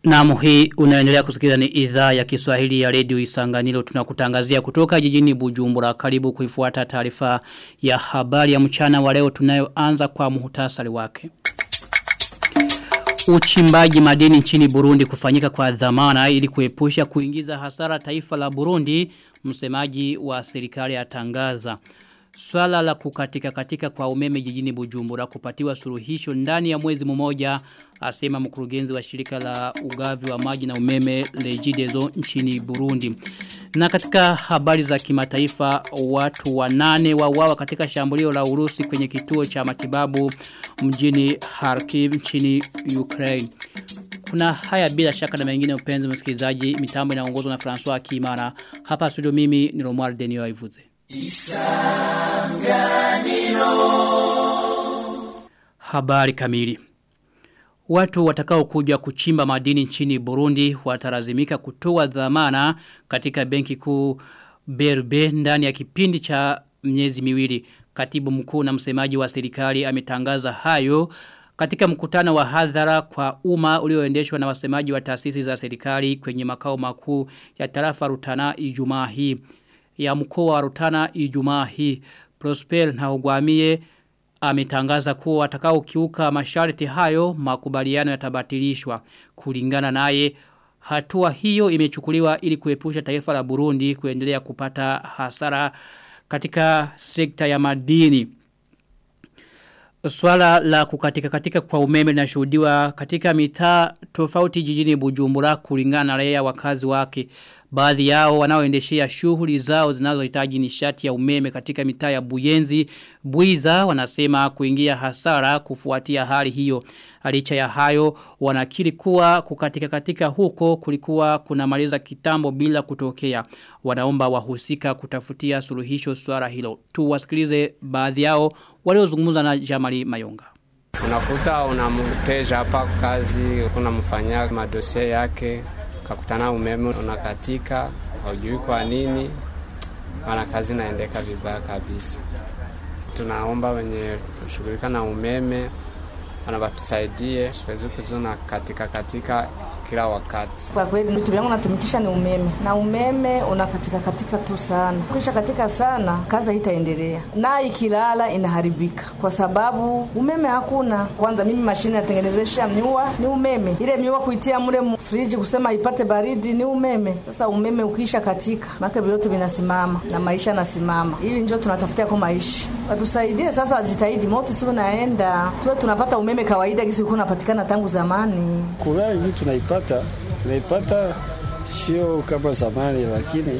Naam hii unaendelea kusikiliza ni idhaa ya Kiswahili ya Radio Isanganiro tunakutangazia kutoka jijini Bujumbura karibu kuifuata taarifa ya habari ya mchana wa leo tunayoanza kwa muhtasari wake. Uchimbaji madini nchini Burundi kufanyika kwa dhamana ili kuepusha kuingiza hasara taifa la Burundi msemaji wa serikali atangaza. Swala la kukatika katika kwa umeme jijini Bujumbura kupatiwa suluhisho ndani ya mwezi mmoja asema mkurugenzi wa shirika la ugavi wa maji na umeme Regideso nchini Burundi. Na katika habari za kimataifa watu wanane wauawa katika shambulio la Urusi kwenye kituo cha matibabu mjini Kharkiv nchini Ukraine. Kuna haya bila shaka na mengine upenzi msikilizaji mitambo inaongozwa na François Kimara. Hapa studio mimi ni Romuald Denio Ivuze. Isanganiro Habari kamili Watu watakao kuja kuchimba madini nchini Burundi watarazimika kutoa dhamana katika benki kuu BRB ndani ya kipindi cha miezi miwili. Katibu mkuu na msemaji wa serikali ametangaza hayo katika mkutano wa hadhara kwa umma ulioendeshwa na wasemaji wa taasisi za serikali kwenye makao makuu ya tarafa Rutana Ijumaa hii ya mkoa wa Rutana Ijumaa hii. Prosper na ugwamie ametangaza kuwa watakao kiuka masharti hayo makubaliano yatabatilishwa kulingana naye hatua hiyo imechukuliwa ili kuepusha taifa la Burundi kuendelea kupata hasara katika sekta ya madini Swala la kukatika katika kwa umeme linashuhudiwa katika mitaa tofauti jijini Bujumbura kulingana na raia wakazi wake. Baadhi yao wanaoendeshea shughuli zao zinazohitaji nishati ya umeme katika mitaa ya Buyenzi, Buiza wanasema kuingia hasara kufuatia hali hiyo. Licha ya hayo wanakiri kuwa kukatika katika huko kulikuwa kunamaliza kitambo bila kutokea. Wanaomba wahusika kutafutia suluhisho swala hilo. Tuwasikilize baadhi yao waliozungumza na Jamali Mayonga. Unakuta unamteja hapa kazi, unamfanyia madosie yake, kakutana umeme unakatika, haujui kwa nini, wana kazi naendeka vibaya kabisa. Tunaomba wenye kushughulika na umeme wanabatusaidie, siwezi kuzuna katika katika kila wakati. Kwa kweli vitu vyangu natumikisha ni umeme, na umeme unakatika katika tu sana. Kisha katika sana, kazi haitaendelea na ikilala inaharibika, kwa sababu umeme hakuna. Kwanza mimi mashine natengenezesha miwa ni umeme, ile miwa kuitia mule friji kusema ipate baridi ni umeme. Sasa umeme ukisha katika, maana vyote vinasimama na maisha yanasimama. Hivi ndio tunatafutia kwa maisha, watusaidie sasa, wajitahidi, moto sio naenda, tuwe tunapata umeme kawaida kisi ulikuwa unapatikana tangu zamani. Kura hivi tunaipata tunaipata sio kama zamani, lakini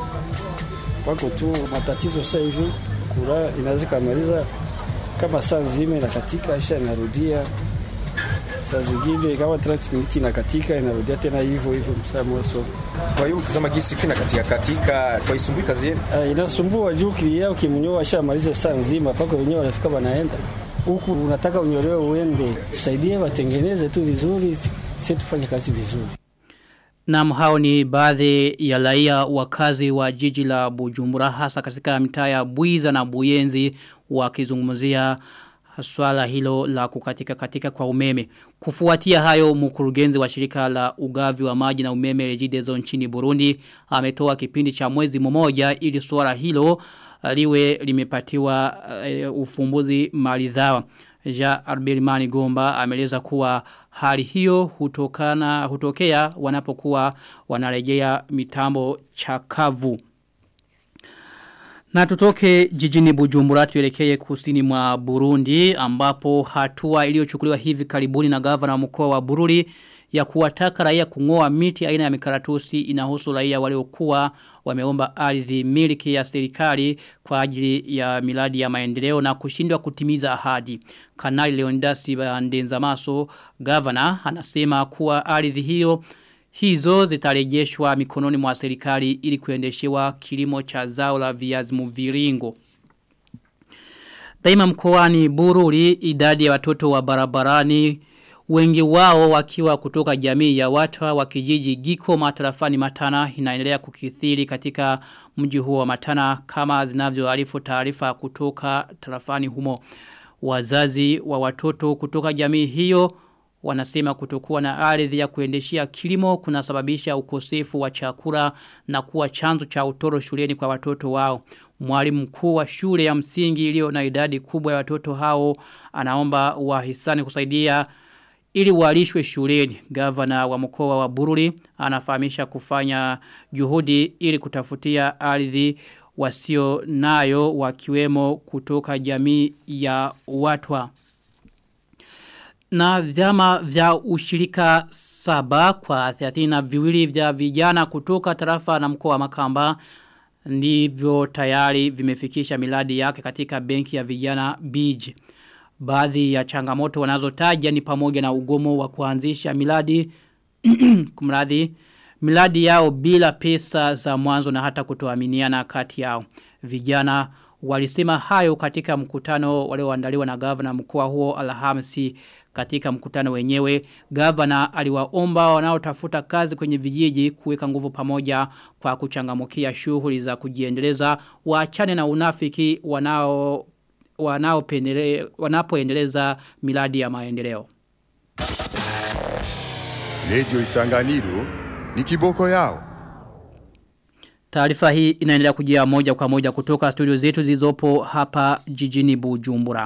wako tu matatizo sasa hivi. Kura inaweza kamaliza kama saa nzima inakatika, isha inarudia saa zingine kama 30 minutes inakatika inarudia tena hivyo hivyo msaa moso. Kwa hiyo ukitazama gisi kina katika katika kwa isumbui kazi yenu. Uh, inasumbua juu kilia ukimnyoa ashamaliza saa nzima paka wenyewe wanafika wanaenda huku, unataka unyolewe uende, tusaidie watengeneze tu vizuri, sisi tufanye kazi vizuri. Naam hao ni baadhi ya raia wakazi wa jiji la Bujumbura hasa katika mitaa ya Buiza na Buyenzi wakizungumzia swala hilo la kukatika katika kwa umeme. Kufuatia hayo mkurugenzi wa shirika la ugavi wa maji na umeme Regideso nchini Burundi ametoa kipindi cha mwezi mmoja ili swala hilo liwe limepatiwa uh, ufumbuzi maridhawa. Ja Arbelimani Gomba ameleza kuwa hali hiyo hutokana hutokea wanapokuwa wanarejea mitambo chakavu. Na tutoke jijini Bujumbura tuelekee kusini mwa Burundi ambapo hatua iliyochukuliwa hivi karibuni na gavana mkoa wa Bururi ya kuwataka raia kungoa miti aina ya mikaratusi inahusu raia waliokuwa wameomba ardhi miliki ya serikali kwa ajili ya miladi ya maendeleo na kushindwa kutimiza ahadi. Kanali Leondasi Bandenza Maso, gavana, anasema kuwa ardhi hiyo hizo zitarejeshwa mikononi mwa serikali ili kuendeshewa kilimo cha zao la viazi mviringo. Daima mkoani Bururi idadi ya watoto wa barabarani wengi wao wakiwa kutoka jamii ya watu wa kijiji Giko matarafani Matana inaendelea kukithiri katika mji huo wa Matana kama zinavyoarifu taarifa kutoka tarafani humo wazazi wa watoto kutoka jamii hiyo wanasema kutokuwa na ardhi ya kuendeshia kilimo kunasababisha ukosefu wa chakula na kuwa chanzo cha utoro shuleni kwa watoto wao. Mwalimu mkuu wa shule ya msingi iliyo na idadi kubwa ya watoto hao anaomba wahisani kusaidia ili walishwe shuleni. Gavana wa mkoa wa Bururi anafahamisha kufanya juhudi ili kutafutia ardhi wasio nayo wakiwemo kutoka jamii ya watwa. Na vyama vya ushirika saba kwa 30 viwili vya vijana kutoka tarafa na mkoa wa Makamba ndivyo tayari vimefikisha miladi yake katika benki ya vijana BIJ. Baadhi ya changamoto wanazotaja ni pamoja na ugomo wa kuanzisha miladi kumradi miladi yao bila pesa za mwanzo na hata kutoaminiana kati yao. Vijana walisema hayo katika mkutano walioandaliwa na gavana mkoa huo Alhamisi katika mkutano wenyewe gavana aliwaomba wanaotafuta kazi kwenye vijiji kuweka nguvu pamoja kwa kuchangamukia shughuli za kujiendeleza waachane na unafiki wanao wanaopendele wanapoendeleza miradi ya maendeleo. Radio Isanganiro ni kiboko yao. Taarifa hii inaendelea kujia moja kwa moja kutoka studio zetu zilizopo hapa jijini Bujumbura.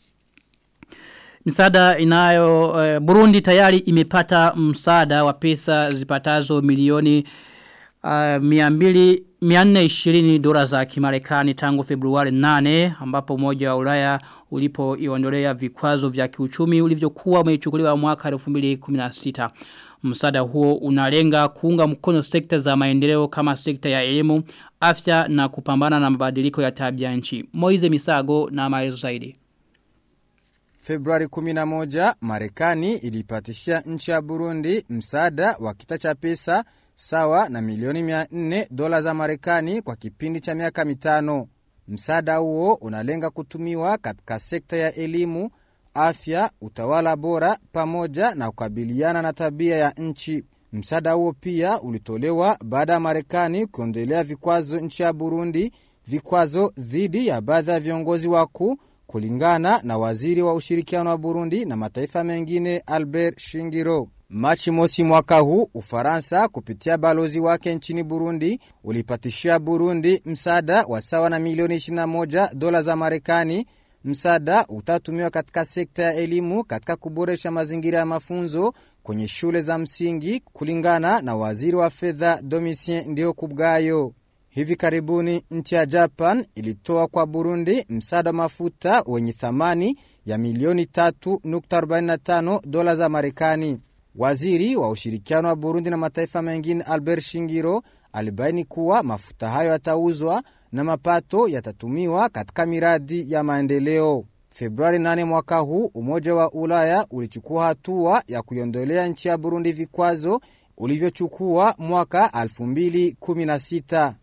Msaada inayo uh, Burundi tayari imepata msaada wa pesa zipatazo milioni uh, 200 420 dola za kimarekani tangu Februari 8 ambapo umoja wa Ulaya ulipoiondolea vikwazo vya kiuchumi ulivyokuwa umechukuliwa mwaka 2016. Msaada huo unalenga kuunga mkono sekta za maendeleo kama sekta ya elimu, afya na kupambana na mabadiliko ya tabia nchi. Moize Misago na maelezo zaidi. Februari 11, Marekani ilipatishia nchi ya Burundi msaada wa kita cha pesa sawa na milioni 400 dola za Marekani kwa kipindi cha miaka mitano. Msaada huo unalenga kutumiwa katika sekta ya elimu, afya, utawala bora pamoja na kukabiliana na tabia ya nchi. Msaada huo pia ulitolewa baada ya Marekani kuondelea vikwazo nchi ya Burundi, vikwazo dhidi ya baadhi ya viongozi wakuu kulingana na waziri wa ushirikiano wa Burundi na mataifa mengine Albert Shingiro. Machi mosi mwaka huu Ufaransa kupitia balozi wake nchini Burundi ulipatishia Burundi msaada wa sawa na milioni 21 dola za Marekani. Msaada utatumiwa katika sekta ya elimu katika kuboresha mazingira ya mafunzo kwenye shule za msingi kulingana na waziri wa fedha Domitien Ndihokubwayo. Hivi karibuni nchi ya Japan ilitoa kwa Burundi msaada wa mafuta wenye thamani ya milioni 3.45 dola za Marekani. Waziri wa ushirikiano wa Burundi na mataifa mengine Albert Shingiro alibaini kuwa mafuta hayo yatauzwa na mapato yatatumiwa katika miradi ya maendeleo. Februari 8 mwaka huu, Umoja wa Ulaya ulichukua hatua ya kuiondolea nchi ya Burundi vikwazo ulivyochukua mwaka 2016.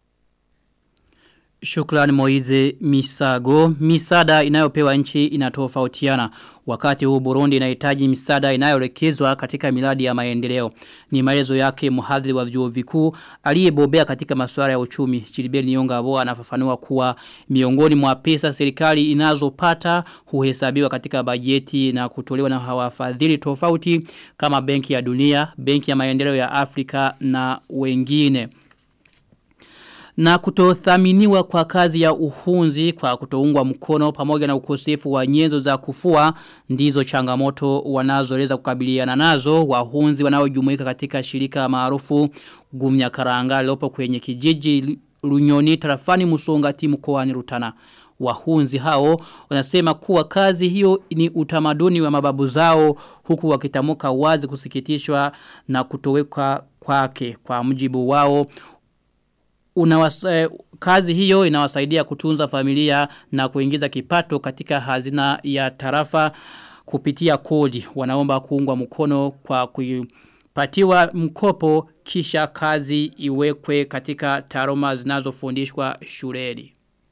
Shukrani Moize Misago. Misada inayopewa nchi inatofautiana. Wakati huu Burundi inahitaji misada inayoelekezwa katika miradi ya maendeleo. Ni maelezo yake mhadhiri wa vyuo vikuu aliyebobea katika masuala ya uchumi. Chilibeli Nyongabo anafafanua kuwa miongoni mwa pesa serikali inazopata huhesabiwa katika bajeti na kutolewa na hawafadhili tofauti kama Benki ya Dunia, Benki ya Maendeleo ya Afrika na wengine na kutothaminiwa kwa kazi ya uhunzi kwa kutoungwa mkono pamoja na ukosefu wa nyenzo za kufua ndizo changamoto wanazoweza kukabiliana nazo wahunzi wanaojumuika katika shirika maarufu Gumya Karanga lopo kwenye kijiji Lunyoni tarafani Musongati mkoani Rutana wahunzi hao wanasema kuwa kazi hiyo ni utamaduni wa mababu zao huku wakitamuka wazi kusikitishwa na kutoweka kwake kwa mjibu wao unawasa, eh, kazi hiyo inawasaidia kutunza familia na kuingiza kipato katika hazina ya tarafa kupitia kodi. Wanaomba kuungwa mkono kwa kupatiwa mkopo kisha kazi iwekwe katika taroma zinazofundishwa shuleni.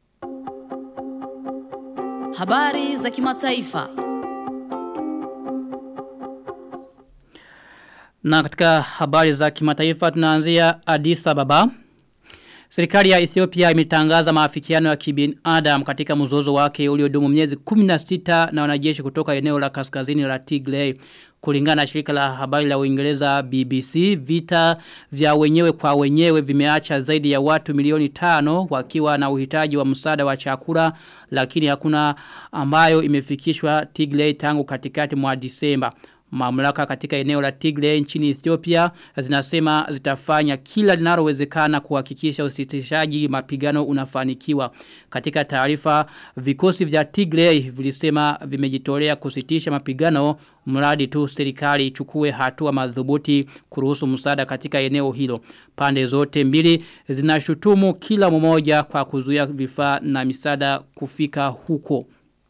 Habari za kimataifa. Na katika habari za kimataifa tunaanzia Addis Ababa. Serikali ya Ethiopia imetangaza maafikiano ya kibinadamu katika mzozo wake uliodumu miezi 16 na wanajeshi kutoka eneo la kaskazini la Tigray. Kulingana na shirika la habari la Uingereza BBC, vita vya wenyewe kwa wenyewe vimeacha zaidi ya watu milioni tano wakiwa na uhitaji wa msaada wa chakula lakini hakuna ambayo imefikishwa Tigray tangu katikati mwa Disemba. Mamlaka katika eneo la Tigray nchini Ethiopia zinasema zitafanya kila linalowezekana kuhakikisha usitishaji mapigano unafanikiwa. Katika taarifa vikosi vya Tigray vilisema vimejitolea kusitisha mapigano mradi tu serikali ichukue hatua madhubuti kuruhusu msaada katika eneo hilo. Pande zote mbili zinashutumu kila mmoja kwa kuzuia vifaa na misaada kufika huko.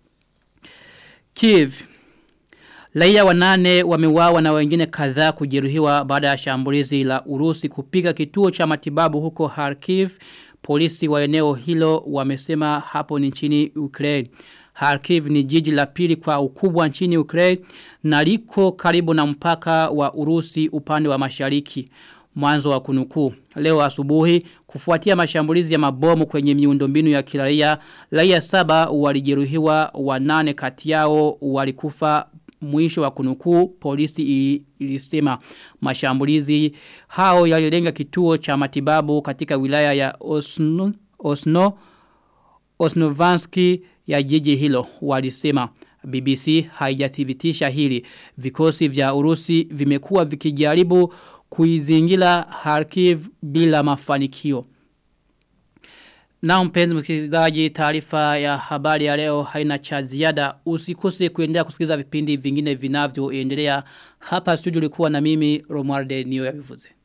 Kiev Raia wanane wameuawa na wengine kadhaa kujeruhiwa baada ya shambulizi la Urusi kupiga kituo cha matibabu huko Kharkiv. Polisi wa eneo hilo wamesema hapo ni nchini Ukraine. Kharkiv ni jiji la pili kwa ukubwa nchini Ukraine na liko karibu na mpaka wa Urusi upande wa mashariki. Mwanzo wa kunukuu. Leo asubuhi kufuatia mashambulizi ya mabomu kwenye miundombinu ya kiraia, raia saba walijeruhiwa wanane kati yao walikufa mwisho wa kunukuu polisi ilisema mashambulizi hao yalilenga kituo cha matibabu katika wilaya ya Osno, Osno Osnovanski ya jiji hilo walisema BBC haijathibitisha hili vikosi vya Urusi vimekuwa vikijaribu kuizingira Kharkiv bila mafanikio na mpenzi msikilizaji taarifa ya habari ya leo haina cha ziada usikose kuendelea kusikiliza vipindi vingine vinavyoendelea hapa studio likuwa na mimi Romualde Niyo ya Vivuze.